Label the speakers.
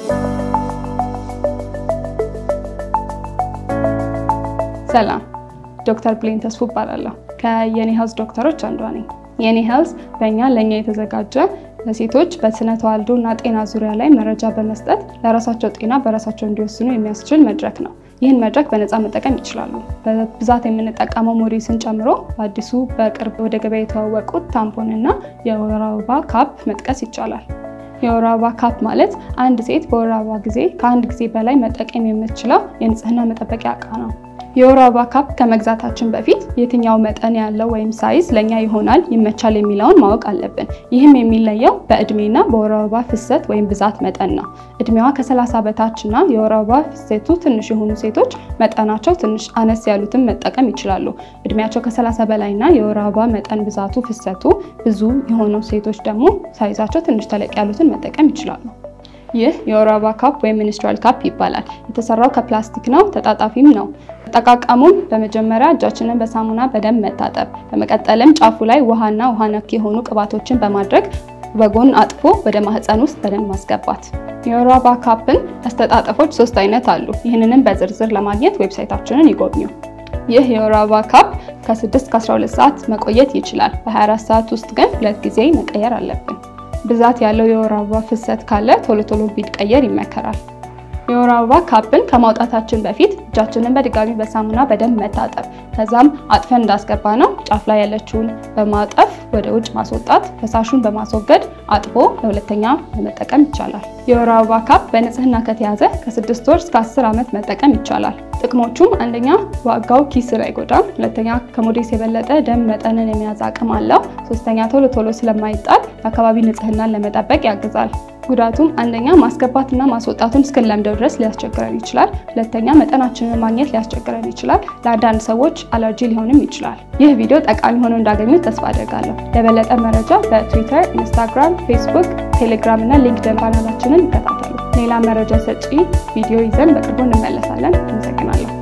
Speaker 1: ሰላም፣ ዶክተር ብሌን ተስፉ እባላለሁ። ከየኔ ሄልዝ ዶክተሮች አንዷ ነኝ። የኔ ሄልዝ በእኛ ለእኛ የተዘጋጀ ለሴቶች በስነ ተዋልዶ እና ጤና ዙሪያ ላይ መረጃ በመስጠት ለራሳቸው ጤና በራሳቸው እንዲወስኑ የሚያስችል መድረክ ነው። ይህን መድረክ በነፃ መጠቀም ይችላሉ። በብዛት የምንጠቀመው ሞዴስን ጨምሮ በአዲሱ በቅርብ ወደ ገበያ የተዋወቁት ታምፖን እና የወር አበባ ካፕ መጥቀስ ይቻላል። የወር አበባ ካፕ ማለት አንድ ሴት በወር አበባ ጊዜ ከአንድ ጊዜ በላይ መጠቀም የምትችለው የንጽህና መጠበቂያ እቃ ነው። የወር አበባ ካፕ ከመግዛታችን በፊት የትኛው መጠን ያለው ወይም ሳይዝ ለእኛ ይሆናል ይመቻል የሚለውን ማወቅ አለብን። ይህም የሚለየው በእድሜና በወር አበባ ፍሰት ወይም ብዛት መጠን ነው። እድሜዋ ከ30 በታች እና የወር አበባ ፍሰቱ ትንሽ የሆኑ ሴቶች መጠናቸው ትንሽ አነስ ያሉትን መጠቀም ይችላሉ። እድሜያቸው ከ30 በላይ እና የወር አበባ መጠን ብዛቱ ፍሰቱ ብዙ የሆኑ ሴቶች ደግሞ ሳይዛቸው ትንሽ ተለቅ ያሉትን መጠቀም ይችላሉ። ይህ የወር አበባ ካፕ ወይም ሚኒስትራል ካፕ ይባላል። የተሰራው ከፕላስቲክ ነው፣ ተጣጣፊም ነው። አጠቃቀሙም በመጀመሪያ እጃችንን በሳሙና በደንብ መታጠብ፣ በመቀጠልም ጫፉ ላይ ውሃና ውሃ ነክ የሆኑ ቅባቶችን በማድረግ በጎን አጥፎ ወደ ማህፀን ውስጥ በደንብ ማስገባት። የወር አበባ ካፕን አስተጣጠፎች ሶስት አይነት አሉ። ይህንንም በዝርዝር ለማግኘት ዌብሳይታችንን ይጎብኙ። ይህ የወር አበባ ካፕ ከ6 እስከ 12 ሰዓት መቆየት ይችላል። በ24 ሰዓት ውስጥ ግን ሁለት ጊዜ መቀየር አለብን። ብዛት ያለው የወር አበባ ፍሰት ካለ ቶሎ ቶሎ ቢቀየር ይመከራል። የወር አበባ ካፕን ከማውጣታችን በፊት እጃችንን በድጋሚ በሳሙና በደንብ መታጠብ፣ ከዛም አጥፈን እንዳስገባ ነው ጫፍ ላይ ያለችውን በማጠፍ ወደ ውጭ ማስወጣት፣ ፈሳሹን በማስወገድ አጥቦ ለሁለተኛ ለመጠቀም ይቻላል። የወር አበባ ካፕ በንጽህና ከተያዘ ከስድስት ወር እስከ አስር ዓመት መጠቀም ይቻላል። ጥቅሞቹም አንደኛ ዋጋው ኪስን አይጎዳም፣ ሁለተኛ ከሞዴስ የበለጠ ደም መጠንን የመያዝ አቅም አለው፣ ሶስተኛ ቶሎ ቶሎ ስለማይጣል የአካባቢ ንጽህናን ለመጠበቅ ያግዛል። ጉዳቱም አንደኛ ማስገባትና ማስወጣቱን እስክንለምደው ድረስ ሊያስቸግረን ይችላል። ሁለተኛ መጠናችንን ማግኘት ሊያስቸግረን ይችላል። ለአንዳንድ ሰዎች አለርጂ ሊሆንም ይችላል። ይህ ቪዲዮ ጠቃሚ ሆኖ እንዳገኙት ተስፋ አደርጋለሁ። ለበለጠ መረጃ በትዊተር፣ ኢንስታግራም፣ ፌስቡክ፣ ቴሌግራም እና ሊንክድን ቻናላችንን ይከታተሉ። ሌላ መረጃ ሰጪ ቪዲዮ ይዘን በቅርቡ እንመለሳለን። አመሰግናለሁ።